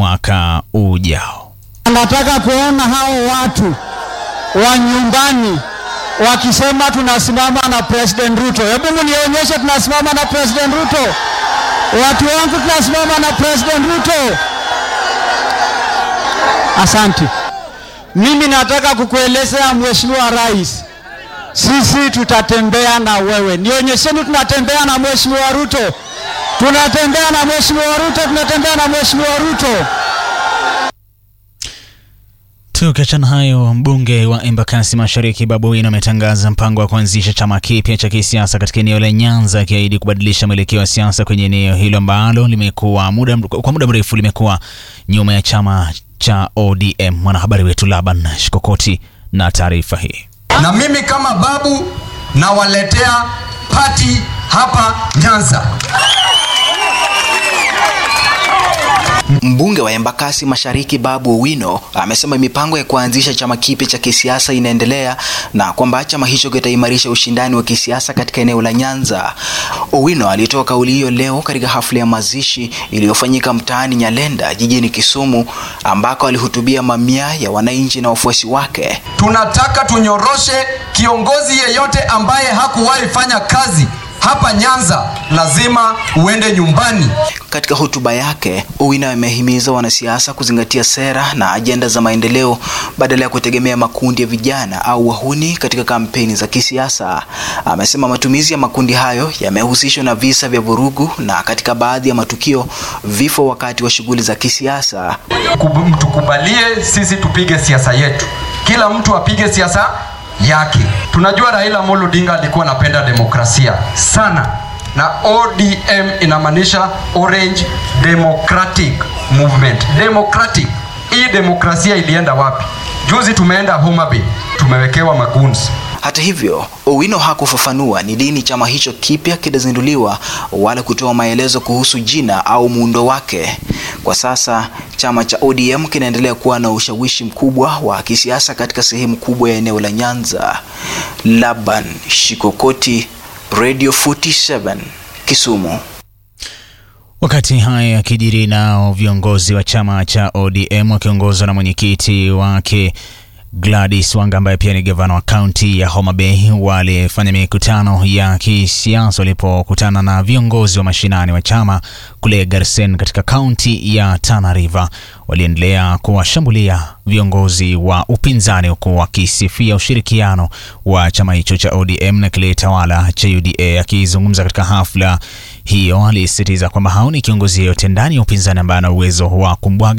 mwaka ujao. Nataka kuona hao watu wa nyumbani wakisema tunasimama na President Ruto. Hebu mnionyeshe tunasimama na President Ruto. Watu wangu tunasimama na President Ruto. Asante. Mimi nataka kukuelezea Mheshimiwa Rais, sisi tutatembea na wewe. Nionyesheni tunatembea na Mheshimiwa Ruto. Tunatembea na Mheshimiwa Ruto, tunatembea na Mheshimiwa Ruto. Tukiachana hayo, mbunge wa Embakasi Mashariki Babu Owino ametangaza mpango wa kuanzisha chama kipya cha kisiasa katika eneo la Nyanza, akiahidi kubadilisha mwelekeo wa siasa kwenye eneo hilo ambalo limekuwa muda, kwa muda mrefu limekuwa nyuma ya chama cha ODM. Mwanahabari wetu Laban Shikokoti na taarifa hii. Na mimi kama babu nawaletea pati hapa Nyanza. Mbunge wa Embakasi Mashariki Babu Owino amesema mipango ya kuanzisha chama kipya cha kisiasa inaendelea na kwamba chama hicho kitaimarisha ushindani wa kisiasa katika eneo la Nyanza. Owino alitoa kauli hiyo leo katika hafla ya mazishi iliyofanyika mtaani Nyalenda jijini Kisumu ambako alihutubia mamia ya wananchi na wafuasi wake. Tunataka tunyoroshe kiongozi yeyote ambaye hakuwahi fanya kazi hapa Nyanza lazima uende nyumbani. Katika hotuba yake, Owino amehimiza wanasiasa kuzingatia sera na ajenda za maendeleo badala ya kutegemea makundi ya vijana au wahuni katika kampeni za kisiasa. Amesema matumizi ya makundi hayo yamehusishwa na visa vya vurugu na katika baadhi ya matukio vifo wakati wa shughuli za kisiasa. Tukubalie sisi tupige siasa yetu, kila mtu apige siasa yake. Tunajua Raila Amolo Odinga alikuwa anapenda demokrasia sana, na ODM inamaanisha Orange Democratic Movement. Democratic, hii demokrasia ilienda wapi? Juzi tumeenda Homa Bay, tumewekewa maguns. Hata hivyo, Owino hakufafanua ni lini chama hicho kipya kitazinduliwa wala kutoa maelezo kuhusu jina au muundo wake. Kwa sasa chama cha ODM kinaendelea kuwa na ushawishi mkubwa wa kisiasa katika sehemu kubwa ya eneo la Nyanza. Laban Shikokoti, Radio 47, Kisumu. Wakati haya yakijiri, nao viongozi wa chama cha ODM wakiongozwa na mwenyekiti wake Gladys Wanga ambaye pia ni gavana wa kaunti ya Homa Bay walifanya mikutano ya kisiasa walipokutana na viongozi wa mashinani wa chama kule Garsen katika kaunti ya Tana River. Waliendelea kuwashambulia viongozi wa upinzani huku wakisifia ushirikiano wa chama hicho cha ODM na kile tawala cha UDA. Akizungumza katika hafla hiyo, alisisitiza kwamba haoni kiongozi yeyote ndani ya upinzani ambaye ana uwezo wa kumbwaga